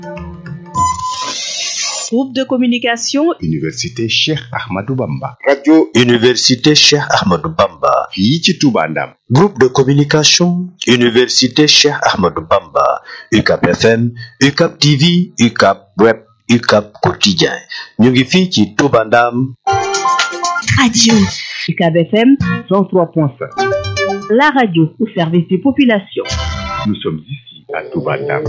Groupe de communication Université Cheikh Ahmadou Bamba. radio Université Cheikh Ahmadou Bamba. fii ci Touba Ndam. Groupe de communication Université Cheikh Ahmadou Bamba. UCAP FM, UCAP TV, UCAP Web, UCAP Quotidien. ñu ngi fii ci Touba Ndam. Radio UCAB FM 103.5 La radio au service des populations. Nous sommes ici à Touba Ndam.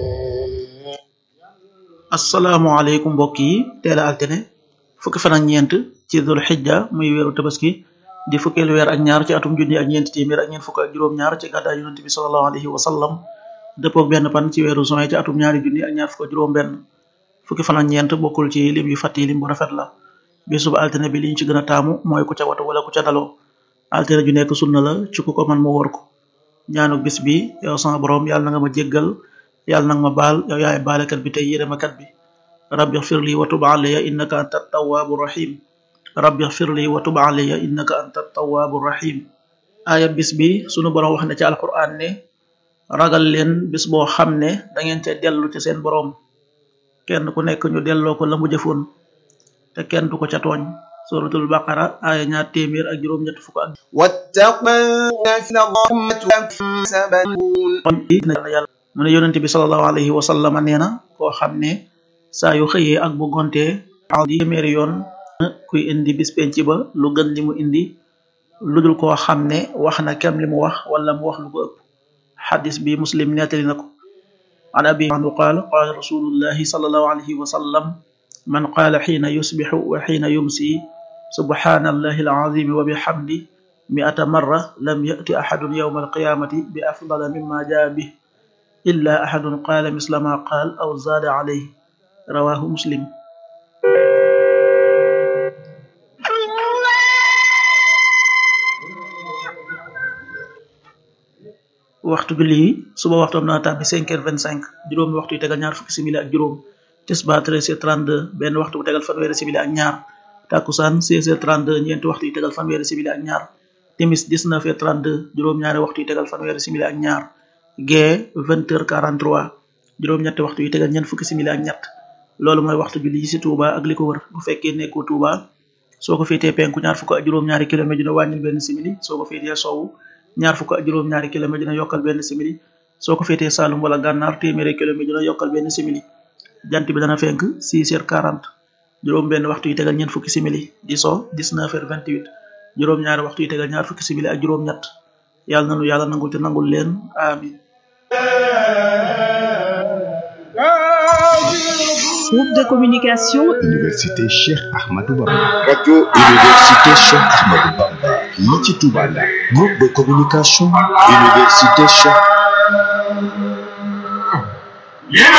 asalaamaaleykum mbokk yi teel a altine fukki fan ak ñeent ci dul xijja muy weeru tabaski di fukkeelu weer ak ñaar ci atum junni ak ñeenti téeméer ak ñeent fukk ak juróom-ñaar ci gàddaay yonent bi sallallahu alayhi wa sallam dëppoog benn pan ci weeru juin ci atum ñaari junni ak ñaar fukk ak juróom-benn fukki fan ak ñeent bokkul ci lim yu fàtti lim bu rafet la bisub altine bi li ñu ci gën a taamu mooy ku ca watu wala ku ca daloo altine ju nekk sunna la ci ku ko man mu wor ko ñaanu bis bi yow sama borom yàlla na nga ma jéggal yàlla nag ma baal yow yaay baalekat bi tey yërëmakat bi rabbi xfir li wa tub alayya innaka anta tawaabu rahim rabbi xfir li wa tub alayya innaka anta tawaabu rahim aaya bis bi sunu borom wax ne ci alquran ne ragal leen bis boo xam ne da ngeen ca dellu ci seen borom kenn ku nekk ñu delloo ko la mu jëfoon te kenn du ko ca tooñ suratul baqara aaya ñaar téeméer ak juróom-ñett fukk ak واتقوا نفس الله سبحانه kon na yàlla mu ne yonente bi salallahu alayhi wa sallama nee na koo xam ne saa yu xëyee ak bu gontee di téeméeri yoon kuy indi bis penc ba lu gën li mu indi lu dul koo xam ne wax na kem li mu wax wala mu wax lu ko ëpp xadis bi muslim nettali na ko an abi anhu qaal qaala rasulullahi salallahu alayhi wa sallam man qaala xiina yusbixu wa xiina yumsi subhana allahi alazimi wa bihamdi mi'ata marra lam ya'ti ahadun yawma alqiyamati bi afdala mimma jaa bih illa ahadun qaala misla ma qaal aw zaada alayhi rawahu muslim waxtu julli yi suba waxtu am na tàbbi cinq heures vingt cinq juróomi waxtu yu tegal ñaar fukki simili ak juróom tisbaar treize heures trente deux benn waxtu bu tegal fanweeri simili ak ñaar takkusaan seize heures trente deux ñeenti waxtu yu tegal fanweeri simili ak ñaar timis dix-neuf heures trente deux juróom-ñaari waxtu yu tegal fanweeri simili ak ñaar gee vingt heures quarante trois juróom-ñetti waxtu yu tegal ñeent fukki simili ak ñett loolu mooy waxtu julli yi ci Touba ak li ko wër bu fekkee nekkoo Touba soo ko féetee penku ñaar fukk ak juróom-ñaari kilomètre dina wàññil benn simili soo ko féetee sowwu ñaar fukk ak juróom-ñaari kilomètre dina yokkal benn simili soo ko féetee Saalum wala Gànnaar téeméeri kilomètre dina yokkal benn simili jant bi dana fenk 6 heures 40 juróom benn waxtu yu tegal ñeent fukki simili di so 19 heures 28 juróom-ñaari waxtu yu tegal ñaar fukki simili ak juróom-ñett yàlla nanu yàlla nangul te nangul leen amin Groupe de communication Université Cheikh Ahmadou Bamba. radio Université Cheikh Ahmadou Bamba. fii ci Touba Ndam. Groupe de communication Université Cheikh